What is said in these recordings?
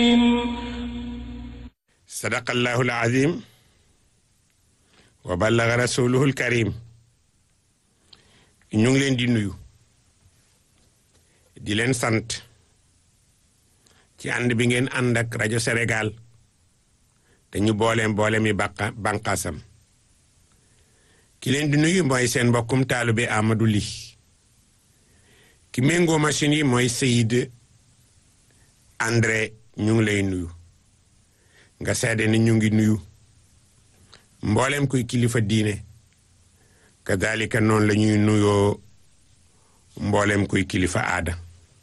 sadaqallahu alazim wa ballaga rasuluhu alkarim ñu ngi leen di nuyu di leen sant ci ànd bi ngeen ànd ak rajo Sénégal te ñu booleem boole mi bàqa bànqaasam ki leen di nuyu mooy seen mbokkum taalibe Amadou Ly ki méngoo machine yi mooy Seyid André ñu ngi lay nuyu nga seede ni ñu ngi nuyu mboolem kuy kilifa diine kadalika noonu la ñuy nuyoo mboolem kuy kilifa aada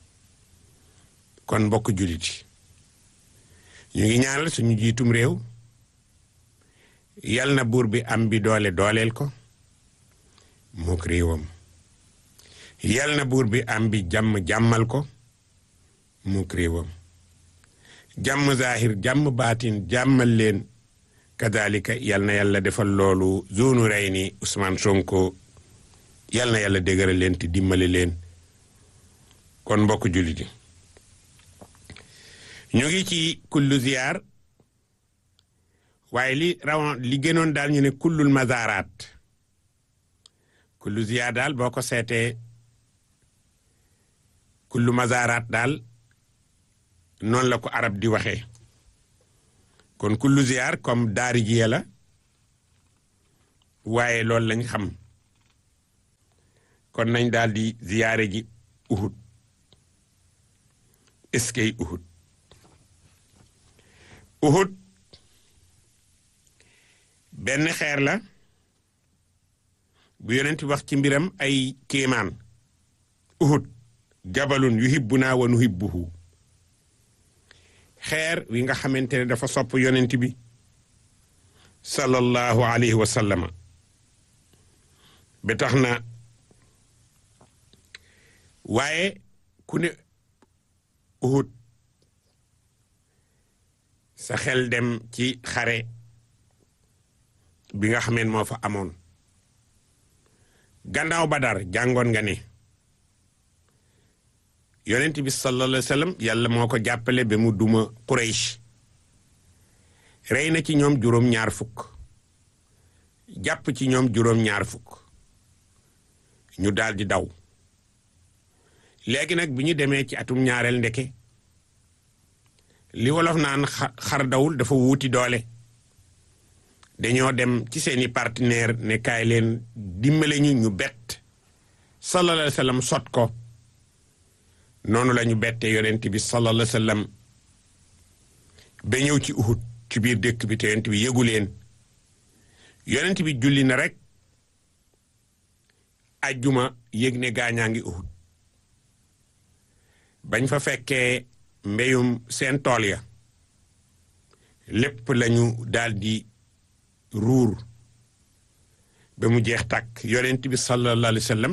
kon mbokk jullit ñu ngi ñaanal suñu jiitum réew yal na buur bi am bi doole dooleel ko mook réewam yal na buur bi am bi jàmm jàmmal ko mook réewam jàmm zahir jàmm baatin jàmmal leen kadalika yal na yàlla defal loolu zone rey ni Ousmane Sonko yal na yàlla dégëral leen te dimbali leen kon mbokk jullit yi ñu ngi ci kullu ziyaar waaye li rawoon li gënoon daal ñu ne kullul mazaraat kullu ziyaar daal boo ko seetee kullu mazaraat daal noonu la ko arab di waxee kon kullu ziyaar comme daari jiye la waaye loolu lañ xam kon nañ daal di ziyaare ji Uhud eskey Uhud Uhud benn xeer la bu yonent wax ci mbiram ay kéemaan Uhud jabalun yuhibbuna wa nuhibbuhu xeer wi nga xamante ne dafa sopp yonent bi sallallahu alayhi wa sallama ba tax na waaye ku ne Uhud sa xel dem ci xare bi nga xameen moo fa amoon gannaaw Badar jàngoon nga ne yonent bi sallallahu alayhi wa sallam yàlla moo ko jàppale ba mu duma Quraysh rey na ci ñoom juróom-ñaar fukk jàpp ci ñoom juróom-ñaar fukk ñu daal di daw léegi nag bi ñu demee ci atum ñaareel ndeke li wolof naan xar dawul dafa wuuti doole dañoo dem ci seeni partenaire ne kaay leen dimbale ñu ñu bett sallallahu alayhi wa sallam sot ko noonu la ñu bettee yonent bi sallallahu alayhi wa sallam ba ñëw ci Uhud ci biir dëkk bi te yonent bi yëgu leen yonent bi julli na rek ajjuma yëg ne gaañaa ngi Uhud bañ fa fekkee mbéyum seen tool ya lépp lañu daldi ruur ba mu jeex tàkk yonent bi sallallahu alayhi wa sallam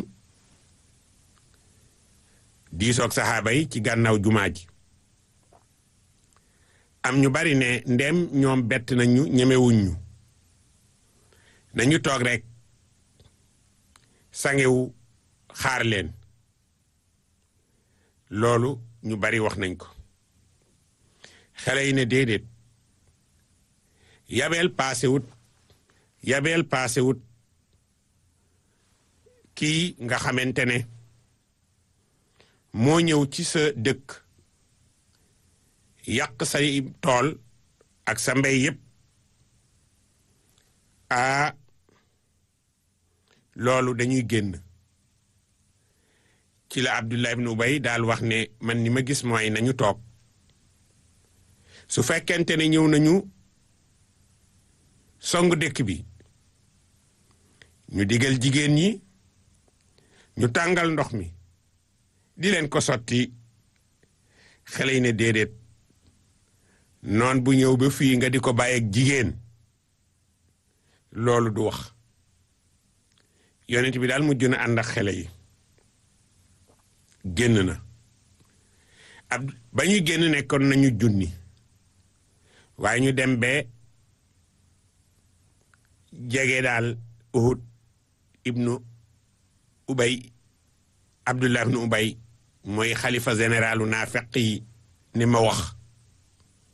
diisoog saxaaba yi ci gànnaaw jumaa ji am ñu bari ne ndem ñoom bett nañu ñemewuñ ñu nañu toog rek sangewu xaar leen loolu ñu bari wax nañ ko xale yi ne déedéet yabeel paasewut yabeel paasewut kii nga xamante ne moo ñëw ci sa dëkk yàq say tool ak sa mbay yépp a loolu dañuy génn ci la Abdullah ibn Ubay daal wax ne man ni ma gis mooy nañu toog su fekkente ne ñëw nañu song dëkk bi ñu digal jigéen ñi ñu tàngal ndox mi di leen ko sotti xale yi ne déedéet noon bu ñëw ba fii nga di ko bàyyi ak jigéen loolu du wax yonent bi daal mujj na ànd ak xale yi génn na ab ba ñuy génn nekkoon nañu junni waaye ñu dem ba jege daal Uhud ibnu Ubay Abdullah ibnu Ubay mooy xalifa généralu naafeq yi ni ma wax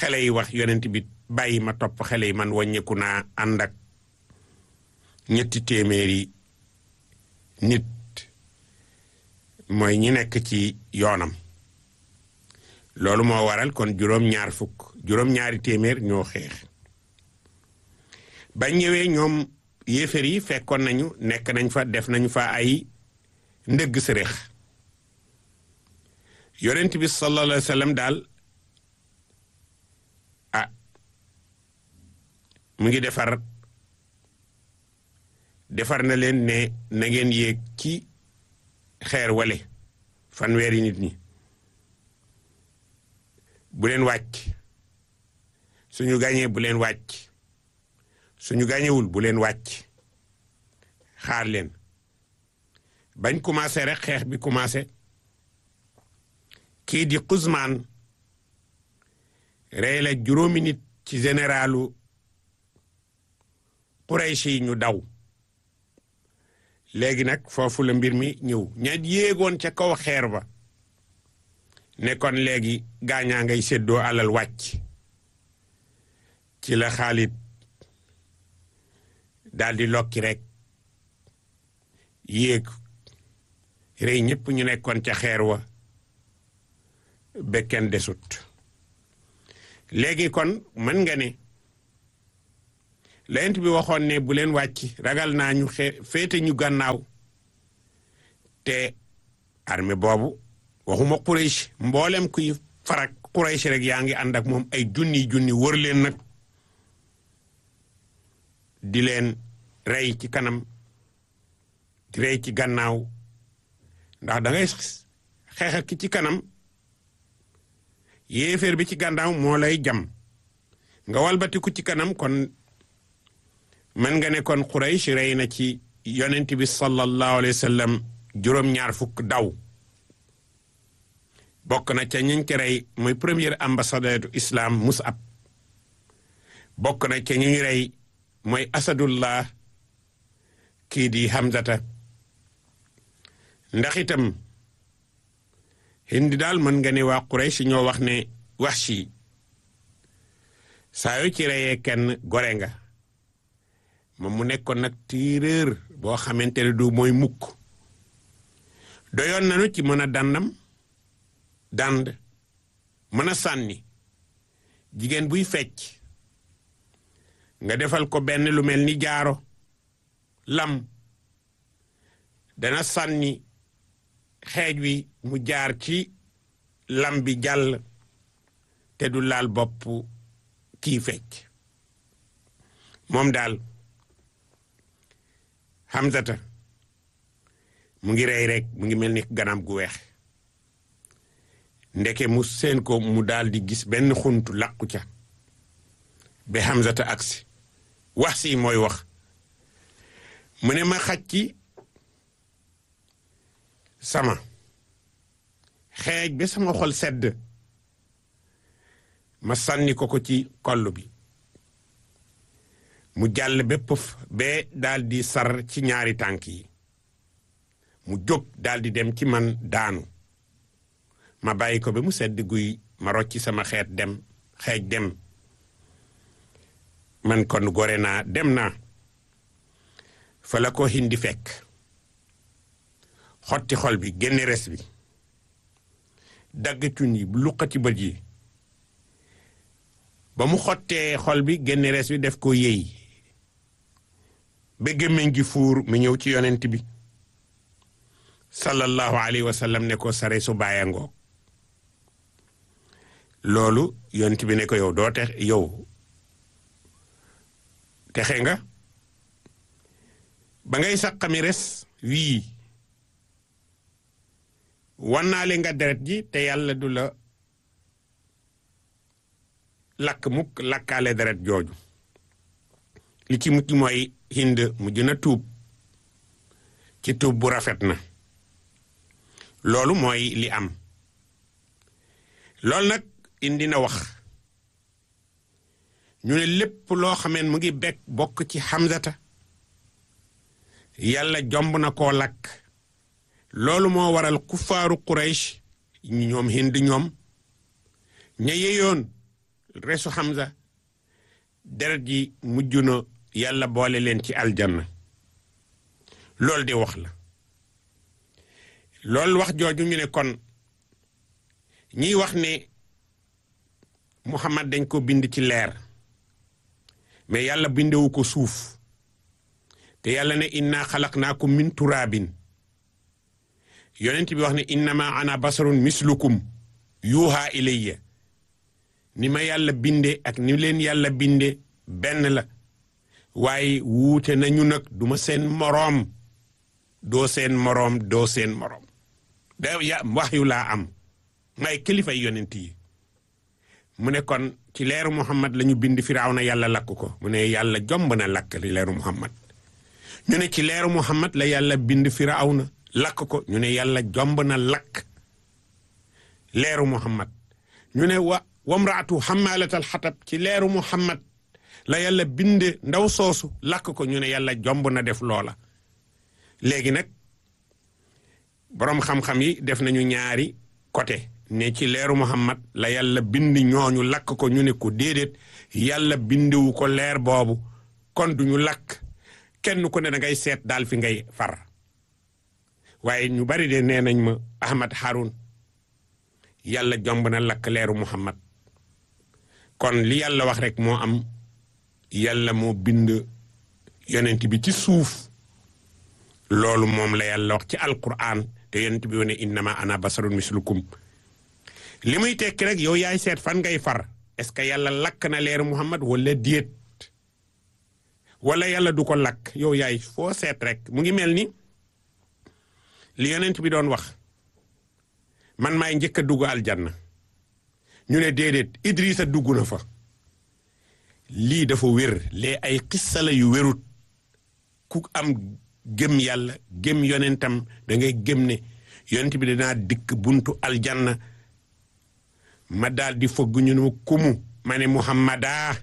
xale yi wax yonent bi bàyyi ma topp xale yi man wàññeeku naa ànd ak ñetti téeméeri nit mooy ñi nekk ci yoonam loolu moo waral kon juróom-ñaar fukk juróom-ñaari téeméer ñoo xeex ba ñëwee ñoom yéefar yi fekkoon nañu nekk nañ fa def nañ fa ay ndëgg sërëx yonent bi sallallahu alayhi wa sallam daal ah mu ngi defar defar na leen ne na ngeen yéeg ci xeer wale fanweeri nit ñi bu leen wàcc suñu gañee bu leen wàcc suñu gañewul bu leen wàcc xaar leen bañ commencé rek xeex bi commencé kii di Xuzmaan rey la juróomi nit ci généralu Quraysh yi ñu daw léegi nag foofu la mbir mi ñëw ña yéegoon ca kaw xeer ba ne kon léegi gaañaa ngay séddoo alal wàcc ci la Xaalid daal di lokki rek yéeg rey ñëpp ñu nekkoon ca xeer wa bekken desut léegi kon mën nga ne layent bi waxoon ne bu leen wàcc ragal naa ñu xe féete ñu gànnaaw te armée boobu waxuma Quraysh mboolem kuy farak Quraysh rek yaa ngi ànd ak moom ay junni junni wër leen nag di leen rey ci kanam di rey ci gannaaw ndax da ngay xeex ak ki ci kanam yéeféer bi ci gannaaw moo lay jam nga walbatiku ci kanam kon mën nga ne kon Quraysh rey na ci yonent bi sallallahu alayhi wa sallam juróom-ñaar fukk daw bokk na ca ñiñ ci rey mooy premier ambassadeur du islam Mus'ab bokk na ca ñuñ rey mooy asadullah kii di Hamzata ndax itam hindi daal mën nga ne waa Quraysh ñoo wax ne Wahshi saa yoo ci reyee kenn gore nga moom mu nekkoon nag tireur boo xamante ne du mooy mukk doyoon nañu ci mën a dandam dand mën a sànni jigéen buy fecc nga defal ko benn lu mel ni jaaro lam dana sànni xeej wi mu jaar ci lam bi jàll te du laal bopp kii fecc moom daal Hamzata mu ngi rey rek mu ngi mel ni ganam gu weex ndeke mu seen ko mu daal di gis benn xuntu làqu ca ba Hamzata agsi wax si mooy wax mu ne ma xaj ci sama xeej ba sama xol sedd ma sànni ko ko ci koll bi mu jàll ba pëf ba daal di sar ci ñaari tànk yi mu jóg daal di dem ci man daanu ma bàyyi ko ba mu sedd guy ma rocci sama xeet dem xeej dem man kon gore naa dem naa fa la ko hindi fekk xotti xol bi génne res bi dagg cun yi luqati bët yi ba mu xottee xol bi génne res bi def ko yéy ba gémmiñ gi fuur mu ñëw ci yonent bi sallallahu alayhi wa sallam ne ko sare su bàyyangoo loolu yonent bi ne ko yow doo tex yow texe nga ba ngay saqami res wii wannaale nga deret ji te yàlla du la lakk mukk lakkaale deret jooju li ci mucc mooy hind mujj na tuub ci tuub bu rafet na loolu mooy li am loolu nag indi na wax ñu ne lépp loo xameen mu ngi bekk bokk ci Hamzata yàlla jomb na koo lakk loolu moo waral kuffaaru Quraysh ñoom hind ñoom ña yeyoon resu Hamza deret ji mujj na yàlla boole leen ci aljanna loolu di wax la loolu wax jooju ñu ne kon ñiy wax ne Muhammad dañ ko bind ci leer mais yàlla bindewu ko suuf te yàlla ne inna xalaqnaakum min turaabin yonent bi wax ne innama ana basarun mislukum yuuhaa ilayya ni ma yàlla binde ak ni leen yàlla binde benn la waaye wuute nañu nag duma seen moroom doo seen moroom doo seen moroom da ya wax yu laa am may kilifay yonent yi mu ne kon ci leeru muhammad la ñu bind firawna yàlla lakk ko mu ne yàlla jomb na lakk li leeru muhammad ñu ne ci leeru muhammad la yàlla bind firawna lakk ko ñu ne yàlla jomb na lakk leeru muhammad ñu ne wa wamraatu xamalatal xatab ci leeru muhammad la yàlla binde ndaw soosu lakk ko ñu ne yàlla jomb na def loola léegi nag boroom xam-xam yi def nañu ñaari côté ne ci leeru muhammad la yàlla bind ñooñu lakk ko ñu ne ko déedéet yàlla bindewu ko leer boobu kon duñu lakk kenn ku ne da ngay seet daal fi ngay far waaye ñu bari de nee nañ ma Ahmad Haroun yàlla jomb na lakk leeru muhammad kon li yàlla wax rek moo am yàlla moo bind yonent bi ci suuf loolu moom la yàlla wax ci alquran te yonent bi wane innama ana basarun mislukum li muy tekki rek yow yaay seet fan ngay far est-ce que yàlla lakk na leeru muhammad wala déet wala yàlla du ko lakk yow yaay foo seet rek mu ngi mel ni li yonent bi doon wax man maay njëkk a dugg aljanna ñu ne déedéet Idrissa dugg na fa lii dafa wér lee ay xissa la yu wérut ku am gëm yàlla gëm yonentam da ngay gëm ne yonent bi dinaa dikk buntu aljanna ma daal di fogg ñu ne kumu ma ne muhammada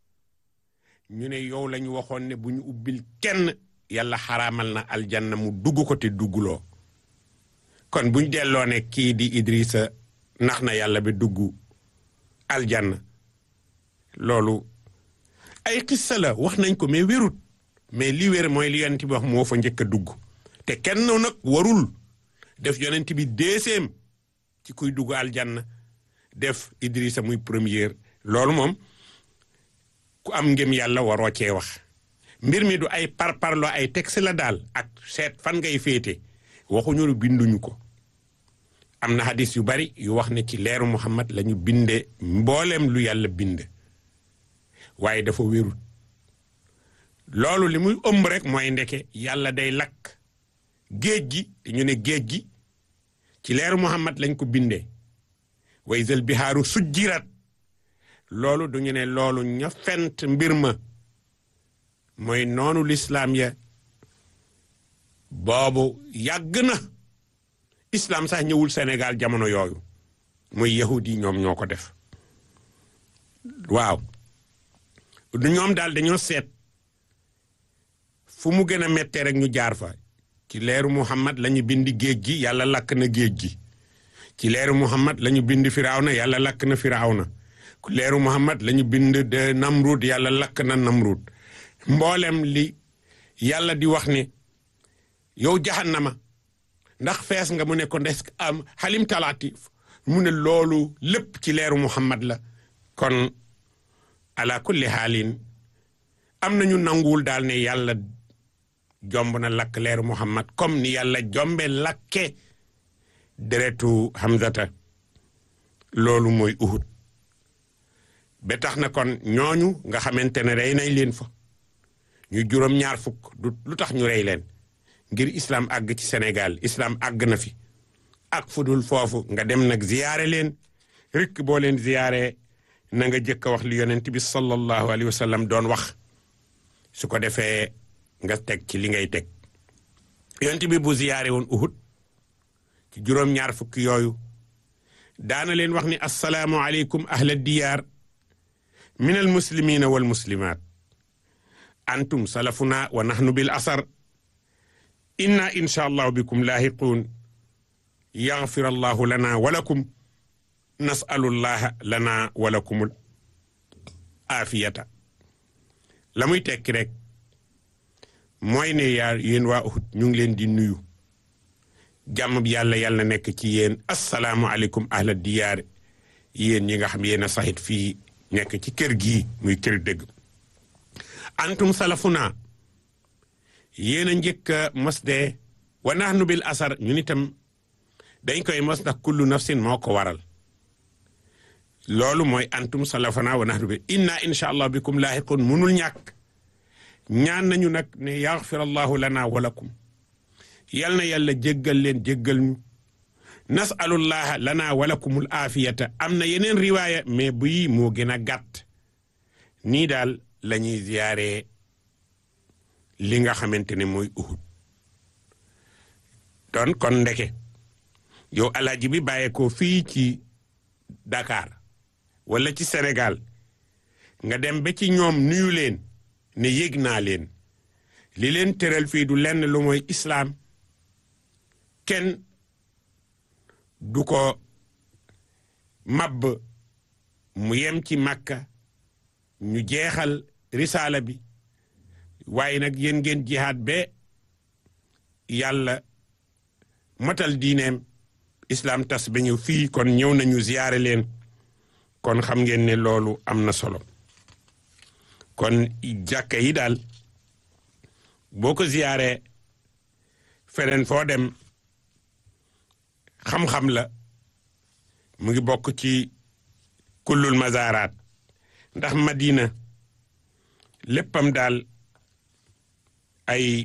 ñu ne yow la ñu waxoon ne bu ñu ubbil kenn yàlla xaraamal na aljanna mu dugg ko te dugguloo kon buñ delloo ne kii di Idrissa nax na yàlla bi dugg aljanna loolu ay xissa la wax nañ ko mais wérut mais li wér mooy li yonent bi wax moo fa njëkk a dugg te kenn nag warul def yonent bi deuxième ci kuy dugg aljanna def Idrissa muy première loolu moom ku am ngëm yàlla waroo cee wax mbir mi du ay parparloo ay texte la daal ak seet fan ngay féete waxuñu lu binduñu ko am na hadis yu bari yu wax ne ci leeru Muhammad la ñu binde mbooleem lu yàlla bind waaye dafa wérut loolu li muy ëmb rek mooy ndeke yàlla day lakk géej gi te ñu ne géej gi ci leeru Muhammad lañ ko bindee wa izal bihaaru sujjirat loolu du ñu ne loolu ña fent mbir ma mooy noonu lislaam ya boobu yàgg na islam sax ñëwul Sénégal jamono yooyu muy yahud yi ñoom ñoo ko def waaw du ñoom daal dañoo seet fu mu gën a mettee rek ñu jaar fa ci leeru Muhammad la ñu bind géej gi yàlla lakk na géej gi ci leeru Muhammad la ñu bind Firawna yàlla lakk na Firawna leeru Muhammad la ñu bind de Namrud yàlla lakk na Namrud mboolem li yàlla di wax ne yow jahannama ndax fees nga mu ne ko ndes am xalim talaati mu ne loolu lépp ci leeru Muhammad la kon ala kulli xaalin am nañu nanguwul daal ne yàlla jomb na lakk leeru Muhammad comme ni yàlla jombe lakke deretu Hamzata loolu mooy Uhud ba tax na kon ñooñu nga xamante ne rey nañ leen fa ñu juróom ñaar fukk du lu tax ñu rey leen ngir islam àgg ci Sénégal islam àgg na fi ak fudul foofu nga dem nag ziyaare leen rikk boo leen ziyaare na nga jëkk a wax li yonent bi sallallahu alayhi wa sallam doon wax su ko defee nga teg ci li ngay teg yonent bi bu ziyaare woon Uhud ci juróom-ñaar fukki yooyu daana leen wax ni assalaamu aleykum ahla diyaar min al muslimina wal muslimat antum salafuna wa nahnu bil asar inna insha allahu bikum laahiquun yaxfir allahu lana wa lakum nasalu llaha lana wa lakumul aafiyata la muy tekki rek mooy ne yaa yéen waa Uhud ñu ngi leen di nuyu jàmm bi yàlla yàlla nekk ci yéen asalaamualeykum ahla diyaar yéen ñi nga xam yéen a saxit fii nekk ci kër gii muy kër dëgg antum salafuna yéen a njëkk a mos de wa nahnu bil asar ñun itam dañ koy mos ndax kullu nafsin moo ko waral loolu mooy antum salafuna wa nahnu bil inna insha allah bikum laahiqun munul ñàkk ñaan nañu nag ne yaxfir allahu lana wa lakum yal na yàlla jéggal leen jéggal ñu nasalullaha lana wa lakumul aafiyata am na yeneen riwaaya mais bii moo gën a gàtt nii daal la ñuy ziyaare li nga xamante ne mooy Uhud don kon ndeke yow alaaji bi bàyyeekoo fii ci Dakar wala ci Sénégal nga dem ba ci ñoom nuyu leen ne yëg naa leen li leen tëral fii du lenn lu mooy islaam kenn du ko mabb mu yem ci Makka ñu jeexal risaala bi waaye nag yéen ngeen jihaad ba yàlla matal diineem islaam tas ba ñëw fii kon ñëw nañu ziyaare leen kon xam ngeen ne loolu am na solo kon jàkka yi daal boo ko ziyaaree feneen foo dem xam-xam la mu ngi bokk ci kullul mazaraat ndax madina léppam daal ay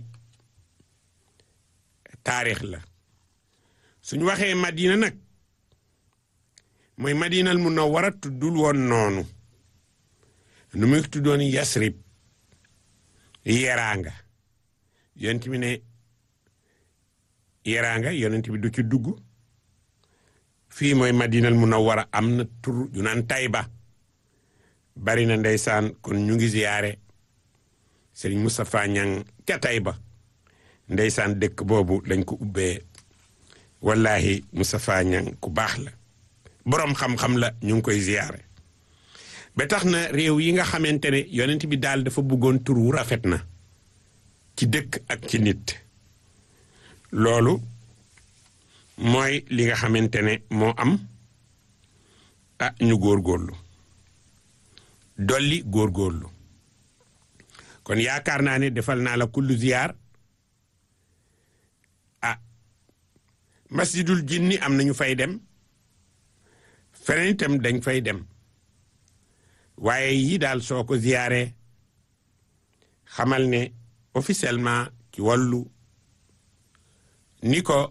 taarix la suñu waxee madina nag mooy madinal munawwara tuddul woon noonu nu muy tuddoon yasrib yeraanga yonent bi ne yeraanga yonent bi du ci dugg fii mooy madinal munawwara am na tur yu naan tayba bari na ndeysaan kon ñu ngi ziyaare Serigne Moustapha Niang ca Tayba ndeysaan dëkk boobu lañ ko ubbee wallahi Moustapha Niang ku baax la boroom xam-xam la ñu ngi koy ziyaare ba tax na réew yi nga xamante ne yonent bi daal dafa bëggoon tur wu rafet na ci dëkk ak ci nit loolu mooy li nga xamante ne moo am ah ñu góorgóorlu dolli góorgóorlu kon yaakaar naa ne defal naa la kullu ziyaar ah masjidul jinni am nañu fay dem feneen itam dañ fay dem waaye yi daal soo ko ziyaaree xamal ne officiellement ci wàllu ni ko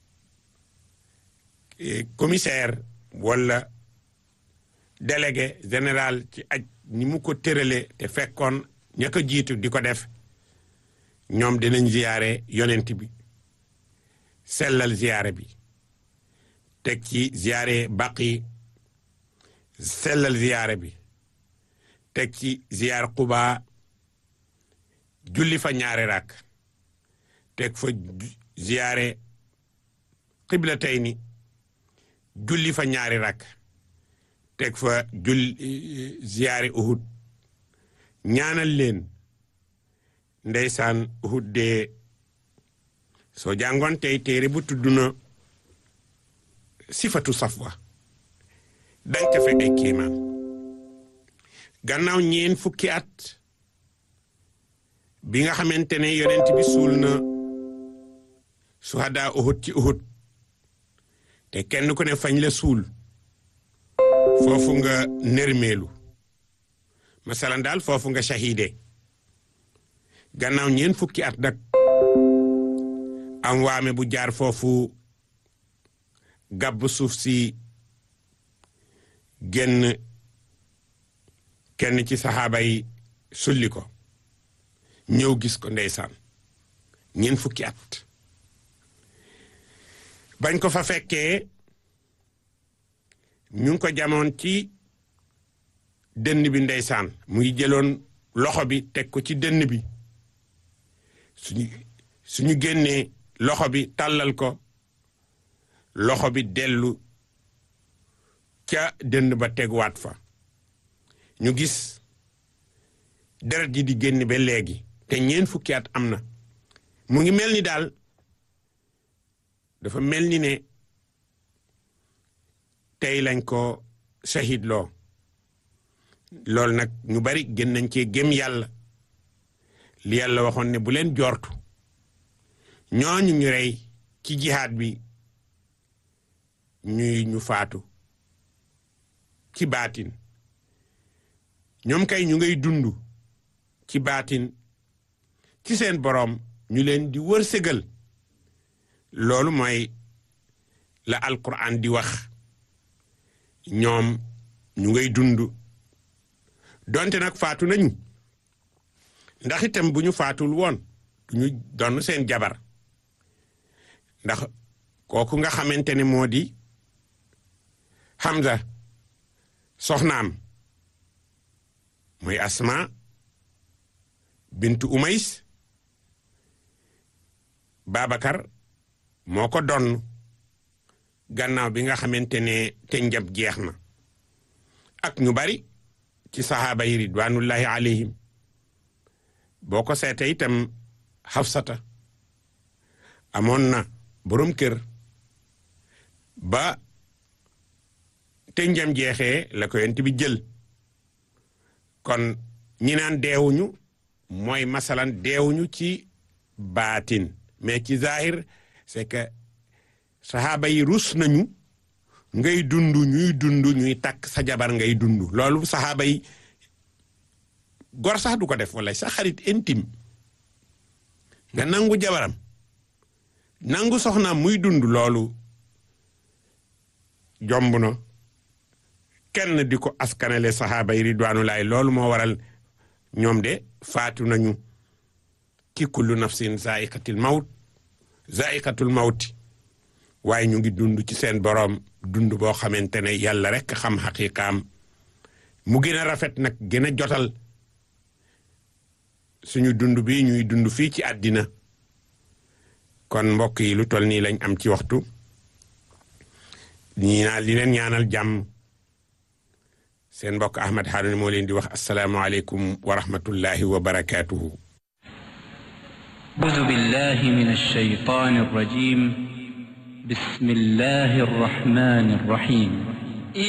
commissaire wala délégué général ci aj ni mu ko tërale te fekkoon ña ko jiitu di ko def ñoom dinañ ziyaare yonent bi sellal ziyaare bi teg ci ziyaare baqi sellal ziyaare bi teg ci ziyaar Quba julli fa ñaari rakk teg fa ziyaare qiblatayni julli fa ñaari rakk teg fa jul ziyaare Uhud ñaanal leen ndeysaan Uhud de soo jàngoon tey téere bu tudd na sifatu safwa dañ ca fekk ay kéemaan gannaaw ñeen fukki at bi nga xamante ne yonent bi suul na suhada Uhud ci Uhud te kenn ku ne fañ la suul foofu nga nërmeelu masalan daal foofu nga shahide gannaaw ñeen fukki at nag am waame bu jaar foofu gàbb suuf si génn kenn ci saxaaba yi sulli ko ñëw gis ko ndeysaan ñeen fukki at bañ ko fa fekkee ñu ngi ko jamoon ci dënn bi ndeysaan mu ngi jëloon loxo bi teg ko ci dënn bi suñu suñu génnee loxo bi tàllal ko loxo bi dellu ca dënn ba teguwaat fa ñu gis deret ji di génn ba léegi te ñeent fukki at am na mu ngi mel ni daal dafa mel ni ne tey lañ ko shahid loo loolu nag ñu bari gën nañ cee gëm yàlla li yàlla waxoon ne bu leen jortu ñooñu ñu rey ci jihaad bi ñuy ñu faatu ci baatin ñoom kay ñu ngay dund ci baatin ci seen boroom ñu leen di wërsëgal loolu mooy la alquran di wax ñoom ñu ngay dund donte nag faatu nañu ndax itam bu ñu faatul woon du ñu donn seen jabar ndax kooku nga xamante ne moo di Hamza soxnaam mooy Asma bintu Umays Babacar moo ko donn gannaaw bi nga xamante ne te njab jeex na ak ñu bari ci saxaaba yi ridwanullahi alayhim boo ko seete itam Hafsata amoon na borom kër ba te njam jeexee la ko yent bi jël kon ñi naan deewuñu mooy masalan deewuñu ci baatin mais ci zahir c'est que saxaaba yi rus nañu ngay dund ñuy dund ñuy takk sa jabar ngay dund loolu saxaaba yi gor sax du ko def wala sa xarit intime nga nangu jabaram nangu soxnaam muy dund loolu jomb na kenn di ko askanale saxaaba yi ridwaanulaay loolu moo waral ñoom de faatu nañu ci kullu nafsin zaiqatil mawt zaiqatul mawti waaye ñu ngi dund ci seen boroom dund boo xamante ne yàlla rekk xam xaqiqaam mu gën a rafet nag gën a jotal suñu dund bi ñuy dund fii ci àddina kon mbokk yi lu toll nii lañ am ci waxtu ñii naa li leen ñaanal jàmm seen mbokk Ahmad Harouna moo leen di wax asalaamualeykum wa rahmatullahi wa barakaatuhu. أعوذ بالله من الشيطان الرجيم بسم الله الرحمن الرحيم